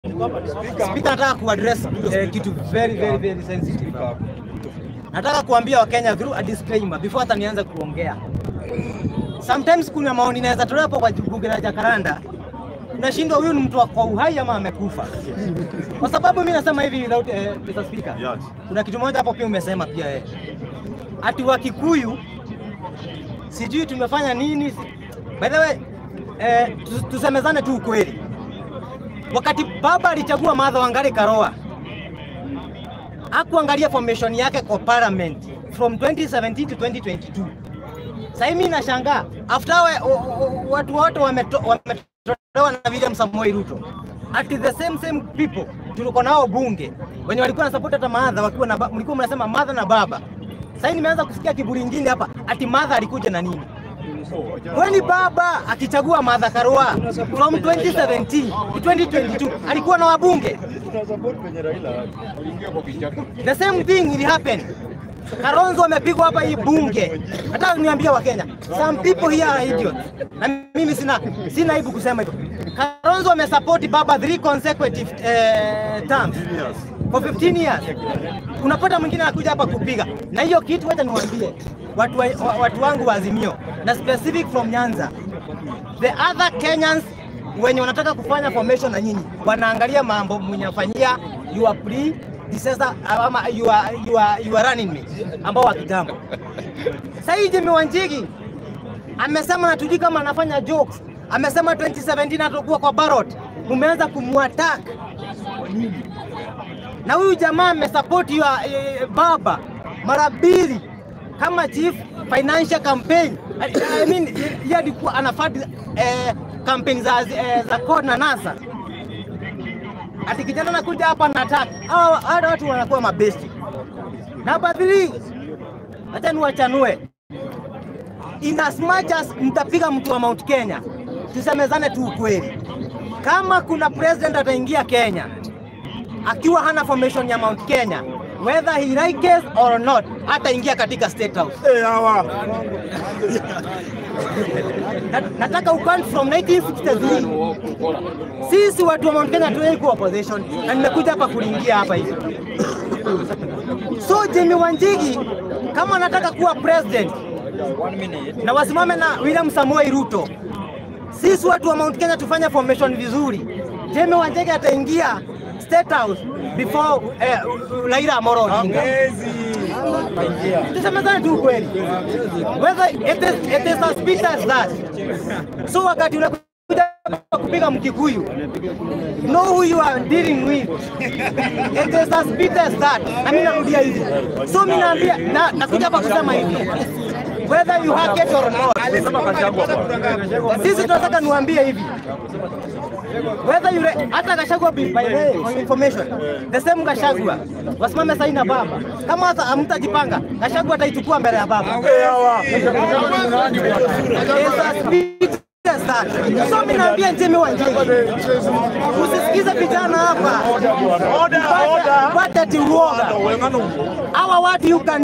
Spika, nataka kuaddress eh, kitu very very very sensitive. Nataka kuambia Wakenya through a disclaimer before hata nianze kuongea. Sometimes kuna maoni inaweza tolewa hapo kwa bunge la Jacaranda, unashindwa huyu ni mtu wa kwa uhai ama amekufa. Kwa sababu mimi nasema hivi without eh, Mr. Speaker. Yes. Kuna kitu moja hapo pia umesema pia eh. Ati wa Kikuyu sijui tumefanya nini. By the way, eh, tu- tusemezane tu ukweli. Wakati baba alichagua Martha Wangari Karua hakuangalia formation yake kwa parliament from 2017 to 2022. Sasa mimi nashangaa after we, o, o, watu wote wameto- wametolewa na William Samoei Ruto at the same same people tulikuwa nao bunge wenye walikuwa na support hata Martha wakiwa na ba- mlikuwa mnasema Martha na baba. Sasa nimeanza kusikia kiburi ingine hapa ati Martha alikuja na nini? Kwani baba akichagua Martha Karua from 2017 to 2022 alikuwa na wabunge? The same thing will happen. Kalonzo amepigwa hapa hii bunge. Nataka niambie Wakenya, some people here are idiots. Na mimi sina sina aibu kusema hivyo. Kalonzo amesupport baba three consecutive eh, terms for 15 years. Unapata mwingine anakuja hapa kupiga, na hiyo kitu, wacha niwaambie watu, wa, wa- watu wangu wa Azimio na specific from Nyanza, the other Kenyans wenye wanataka kufanya formation na nyinyi wanaangalia mambo mnyafanyia your predecessor ama you are, you are, you are running me ambao wa kitambo. Sasa hii Jimmy Wanjigi amesema na tujui kama anafanya jokes. Amesema 2017 atakuwa kwa ballot, mumeanza kumwattack na huyu jamaa amesupport your eh, baba mara mbili kama chief financial campaign. I, I mean yeye alikuwa anafadi eh, campaign za eh, za CORD na NASA. Ati kijana anakuja hapa na attack. Hawa hawa watu wanakuwa mabesti. Namba 3 acha niwachanue. In as much as mtapiga mtu wa Mount Kenya, tusemezane tu ukweli. Kama kuna president ataingia Kenya akiwa hana formation ya Mount Kenya whether he likes or not hataingia katika state house. Na- Nataka ukant from 1963 sisi watu wa Mount Kenya hatuwezi kuwa opposition, na nimekuja hapa kulingia hapa hivi. So Jimmy Wanjigi kama anataka kuwa president na wasimame na William Samoei Ruto, sisi watu wa Mount Kenya tufanye formation vizuri. Jimmy Wanjigi ataingia state house before eh, Raila Amolo Odinga. Tusemezane tu ukweli, whether it is, it is as bitter as that. So wakati unakuja kupiga Mkikuyu, know who you are dealing with. It is as bitter as that. Na mimi narudia hivi, so mimi naambia na nakuja hapa kusema hivi whether you hack it or not. Sisi tunataka niwaambie hivi whether yule hata Gachagua by the way, for information the same Gachagua wasimame saini na baba, kama hata hamtajipanga Gachagua ataichukua mbele ya baba. Yes, as big as that. So mimi naambia Jimmy Wanjigi usisikize vijana hapa, pata ati uoga hawa watu you can